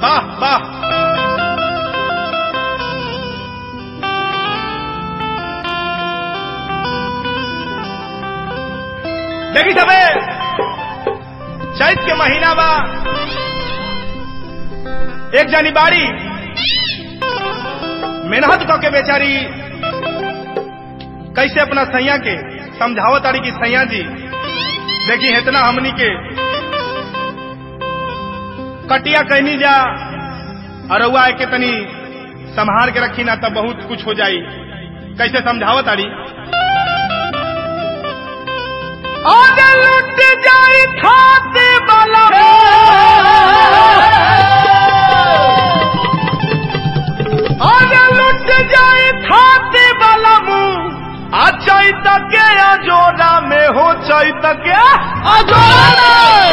वाह वाह देखी सबे चैत के महीना बा एक जानी बाड़ी मेहनत क के बेचारी कैसे अपना सैया के समझावत तारी की सैया जी देखी इतना हमनी के कटिया कहनी जा अरुआ के तनी संभाल के रखी ना तब बहुत कुछ हो जाई कैसे समझावत तारी और लुट जाई खाते वाला और लुट जाई खाते वाला मुंह आ चैत के अजोरा में हो चैत के अजोरा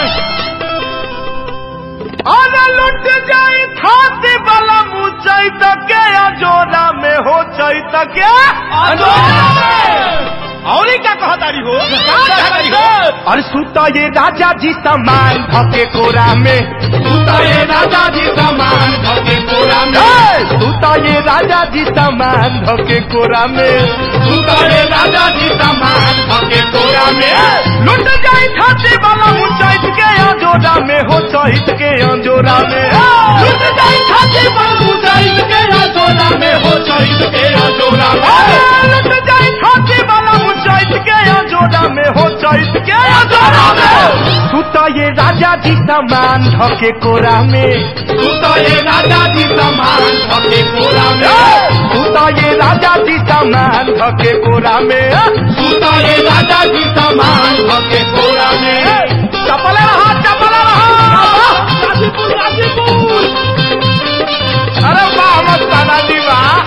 और लुट जाई खाते वाला मुंह चैत के अजोरा में हो चैत के अजोरा में और ही क्या कहा तारी हो क्या कहा तारी हो और सुता ये राजा जी समान भके कोरा में सुता ये राजा जी समान भके कोरा में सुता ये राजा जी समान भके कोरा में सुता ये राजा जी समान भके कोरा में लुट जाई खाते वाला ऊंचाइत के अंजोरा में हो चहित के अंजोरा में लुट जाई खाते वाला ऊंचाइत के अंजोरा में हो चहित के अंजोरा में लुट जाई खाते वाला ऊंचाइत के अंजोरा में हो चहित के अंजोरा में सुता ये राजा जी समान धके कोरा में सुता ये राजा जी समान धके कोरा में सुता ये राजा जी समान धके कोरा में सुता ये राजा जी समान धके कोरा में चपले रहा चपले रहा गाजीपुर गाजीपुर अरे वाह मस्ताना जी वाह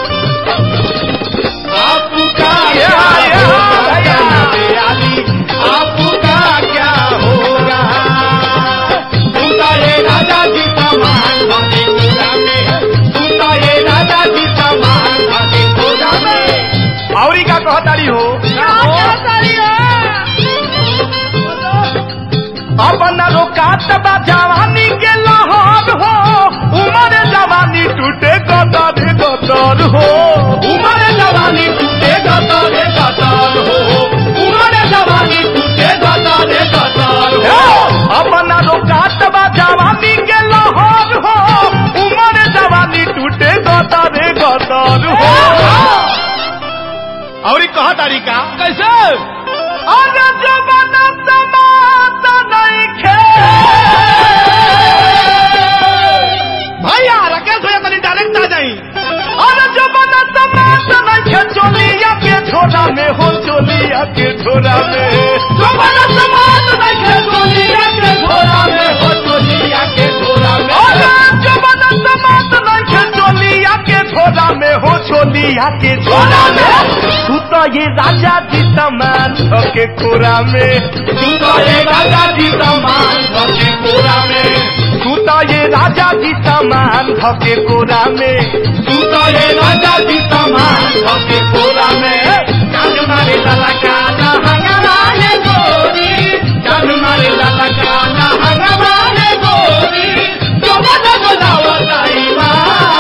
आपका क्या होगा आपका क्या होगा सुता ये राजा जी समान भगे पूरा में सुता ये राजा जी समान भगे पूरा में और ही क्या कहा तारी हो अपन रोकात बा जवानी के लहर हो उमर जवानी टूटे गदर गदर हो उमर जवानी टूटे गदर गदर हो उमर जवानी टूटे गदर गदर हो अपन रोकात बा जवानी के लहर हो उमर जवानी टूटे गदर गदर हो और ही कहा तारी का कैसे अरे जमाना समाता नहीं खे भैया राकेश भैया तनी डायरेक्ट आ जाई अरे जमाना समाता नहीं खे चोलिया के झोला में हो चोलिया के झोला में जमाना समाता नहीं खे चोलिया के झोला में हो चोलिया के झोला में अरे जमाना समाता नहीं खे चोलिया के झोला में हो चोलिया के झोला में तू तो ये राजा जी समान के कोरा में तू तो ये राजा जी समान के कोरा में तू तो ये राजा जी समान के कोरा में तू तो ये राजा जी समान के कोरा में जान मारे लाला काला हंगामाने गोरी जान मारे लाला काला हंगामाने गोरी जो बजा बजावा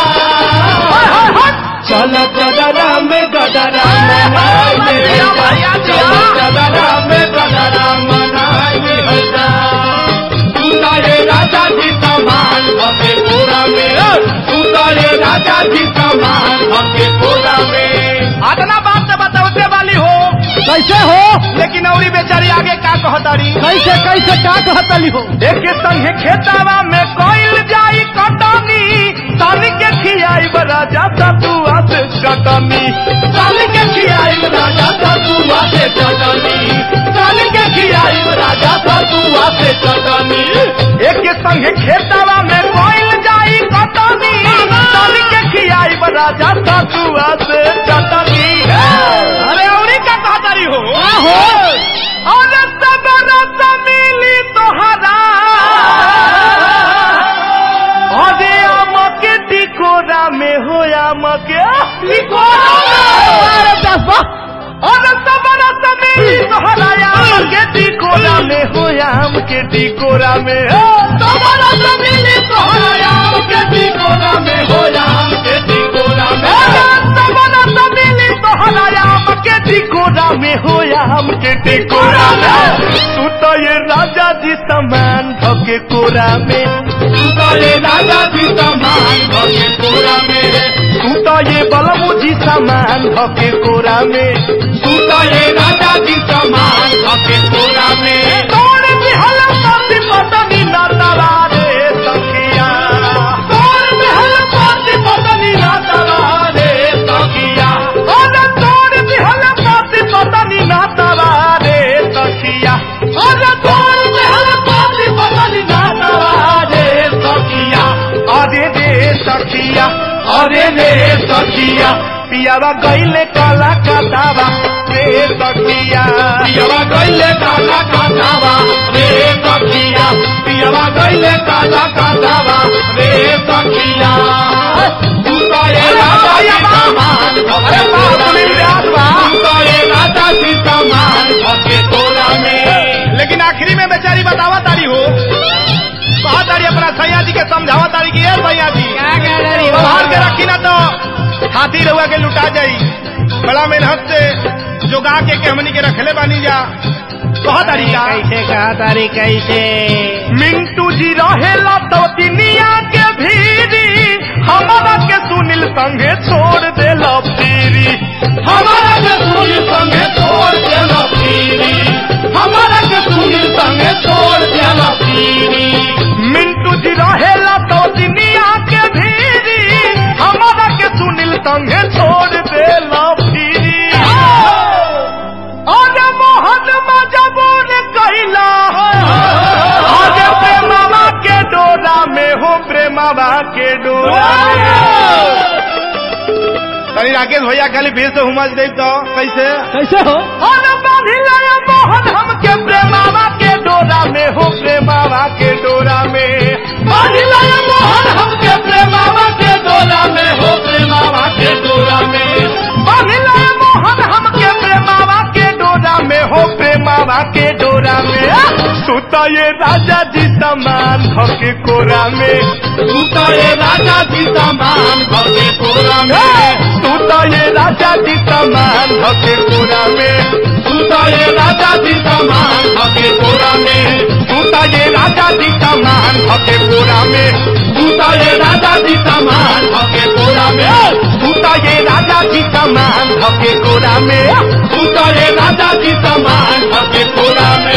चल गदरा में गदरा मनाइए चल गदरा में गदरा मनाइए हजा तू तारे राजा जी समान भके पूरा में तू तारे राजा जी समान भके पूरा में आतना बात से बताओते वाली हो कैसे हो लेकिन औरी बेचारी आगे का कहतारी कैसे कैसे का कहतली हो एक संगे खेतावा में कोइल जाई कटनी ताली के खियाई राजा ततुआ से चटनी ताली के खियाई राजा ततुआ से चटनी ताली के खियाई राजा ततुआ से चटनी एक संगे खेतावा में कोइल जाई कटनी ताली के खियाई राजा ततुआ से चटनी अरे औरी का कहतारी हो हो और सब रस मिली तोहरा अरे आम के टिकोरा में हो आम के टिकोरा और सब रस मिली तोहरा आम के टिकोरा में हो आम के टिकोरा में सब रस मिली तोहरा आम कोरा में हो आम के टिकोरा में सबना समिली तोहरा आम के टिकोरा में हो आम के टिकोरा में तू तो ये राजा जी समान धके कोरा में तू तो ये राजा जी समान धके कोरा में तू तो ये बलमू जी समान धके कोरा में तू तो ये राजा जी समान धके कोरा में तोड़ बिहल पाती पतनी ना तरा रे सखिया तोड़ बिहल पाती पतनी ना तरा रे सखिया अरे तोड़ बिहल पाती पतनी ना तरा रे सखिया अरे तोड़ बिहल पाती पतनी ना तरा रे सखिया अरे रे सखिया अरे रे सखिया पियावा गईले काला कातावा रे सखिया पियावा गईले काला कातावा रे सखिया पियावा गईले काला कातावा रे सखिया तू तो ये राजा जी समान अरे बाप रे बाप तू तो ये राजा जी समान भके तोरा में लेकिन आखिरी में बेचारी बतावा तारी हो कहा तारी अपना सैया जी के समझावा तारी की है सैया जी बाहर के रखी ना तो हाथी रहुआ के लुटा जाई बड़ा मेहनत से जो गा के के हमनी के रखले बानी जा कहा तारी का कैसे कहा तारी कैसे मिंटू जी रहेला तो दुनिया के भीरी हमारा के सुनील संगे छोड़ देला पीरी हमारा के सुनील संगे छोड़ देला पीरी हमारा के सुनील संगे छोड़ देला पीरी मिंटू जी रहेला तो दुनिया के भीरी हमारा के सुनील संगे छोड़ देला पीरी अरे मोहन मजबूर कैला अरे प्रेमावा के डोरा में हो प्रेमावा के डोरा तनी राकेश भैया खाली फिर से हुमस दे तो कैसे कैसे हो अरे बांधिला ये मोहन हमके प्रेमावा के डोरा में हो प्रेमावा के डोरा में बांधिला ये मोहन हमके प्रेमावा के डोरा में हो प्रेमावा के डोरा में बांधिला ये मोहन हमके प्रेमावा के डोरा में हो प्रेमावा के डोरा में सुता ये राजा जी समान भके कोरा में सुता ये राजा जी समान भके कोरा में सुता ये राजा जी समान भके कोरा में सुता ये राजा जी समान भके कोरा में सुता ये राजा जी समान भके कोरा में सुता ये राजा जी समान भके कोरा में सुता ये राजा जी समान भके कोरा में सुता ये राजा जी समान भके कोरा में